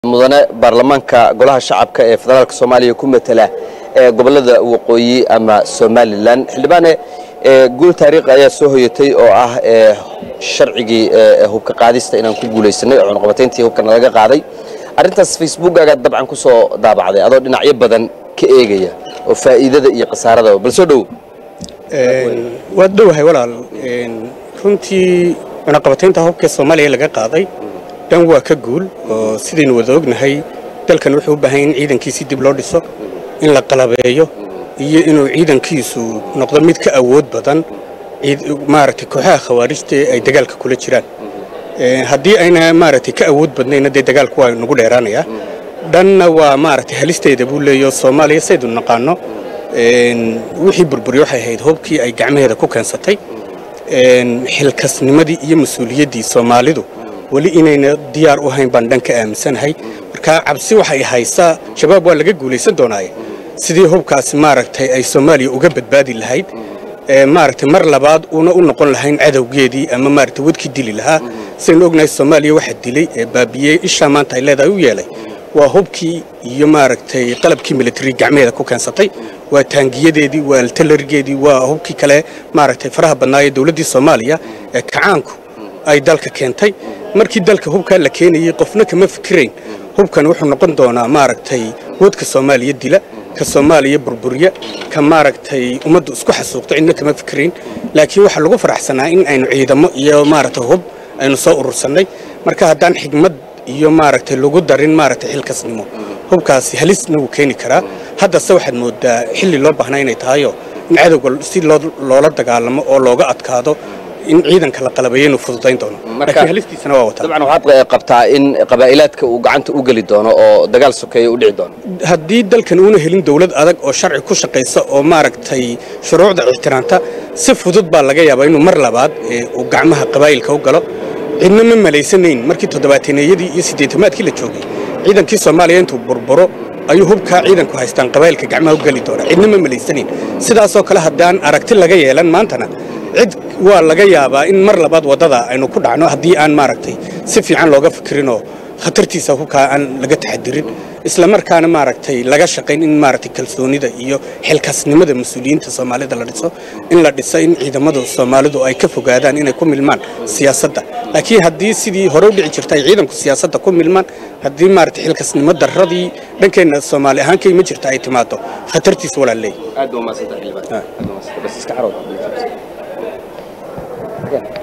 mudane baarlamaanka golaha shacabka ee federaalk soomaaliya ku matala ee gobolada waqooyi ama somalilan xildhibaane guul taariikhi ayaa soo hoyatay oo ah sharcigii hubka qaadista inaan ku guulaysanay oo cunaqabatayntii hubkana laga qaaday arrintaas facebookaga dabcan ku soo daabacday adoo dhinacyo badan ka eegaya oo faa'iidada iyo khasaarada bal soo dhow waad dhowahay walaal runtii cunaqabataynta hubka soomaaliya laga qaaday dhan waa ka guul oo sidaynu wada ognahay dalkan wuxuu u baahan in ciidankiisii dib loo dhiso in la qalabeeyo iyo inuu ciidankiisu noqdo mid ka awood badan maaragtay kooxaha khawaarijta ay dagaalka kula jiraan haddii ayna maaragtay ka awood badnayna dee dagaalku waa nagu dheeraanayaa dhanna waa maaragtay halisteeda buu leeyo soomaaliya saydu naqaano wixii burburiy waxay ahayd hubkii ay gacmaheeda ku keensatay xilkasnimadii iyo mas-uuliyaddii soomaalidu weli inayna diyaar u hayn baan dhan ka aaminsanahay marka cabsi waxay haysaa shabaab waa laga guulaysan doonaaye sidii hubkaasi maaragtay ay soomaaliya uga badbaadi lahayd maaragtay mar labaad una u noqon lahayn cadowgeedii ama maaragtay wadkii dili lahaa sidaynu ognahay soomaaliya waxa dilay ee baabiyey ishaa maanta ay leedahay u yeelay waa hubkii iyo maaragtay qalabkii military gacmeheeda ku keensatay waa taangiyadeedii waa altalarigeedii waa hubkii kale maaragtay faraha badnaayee dowladdii soomaaliya ee kacaanku ay dalka keentay markii dalka hubkaa la keenayey qofna kama fikirayn hubkan wuxuu noqon doonaa maaragtay wadka soomaaliya dila ka soomaaliya burburiya ka maaragtay ummaddu isku xasuuqto cidna kama fikirayn laakiin waxaa lagu faraxsanaa in aynu ciidamo iyo maaragtay hub aynu soo urursannay marka haddaan xigmad iyo maaragtay lagu darin maaragtay xilkasnimo hubkaasi halisna wuu keeni karaa haddase waxaad moodaa xilli loo baahnaa inay tahayoo in cadowga si loola dagaalamo oo looga adkaado in ciidanka la qalabeeyo inuu fududayn doono laakiin halistiisana waa wataa dabcan waxaad qabtaa in qabaa'ilaadka uu gacanta u geli doono oo dagaal sokeeya u dhici doono haddii dalkan uuna helin dawlad adag oo sharci ku shaqaysa oo maaragtay shuruucda ixtiraamta si fudud baa laga yaabaa inuu mar labaad uu gacmaha qabaa'ilka u galo cidna ma malaysanayn markii toddobaataneyadii iyo siddeetamaadkii la joogay ciidankii soomaaliya intuu burburo ayuu hubkaa ciidanku haystaan qabaa'ilka gacmaha u geli doona cidna ma malaysanayn sidaasoo kale haddaan aragti laga yeelan maantana cid waa laga yaabaa in mar labaad waddada aynu ku dhacno haddii aan maaragtay si fiican looga fikirinoo khatartiisa hubkaa aan laga taxadirin isla markaana maaragtay laga shaqayn in maaragtay kalsoonida iyo xilkasnimada mas-uuliyiinta soomaalida la dhiso in la dhiso in ciidamadu soomaalidu ay ka fogaadaan inay ku milmaan siyaasadda laakiin haddii sidii hore u dhici jirta ay ciidanku siyaasadda ku milmaan haddii maaragtay xilkasnimo darradii dhankeenna soomaali ahaan ka ima jirta ay timaado khatartiisa walaa leeyahy aad baa umaadsanta xildhibaan aad baa umaadsanta bas iska xarood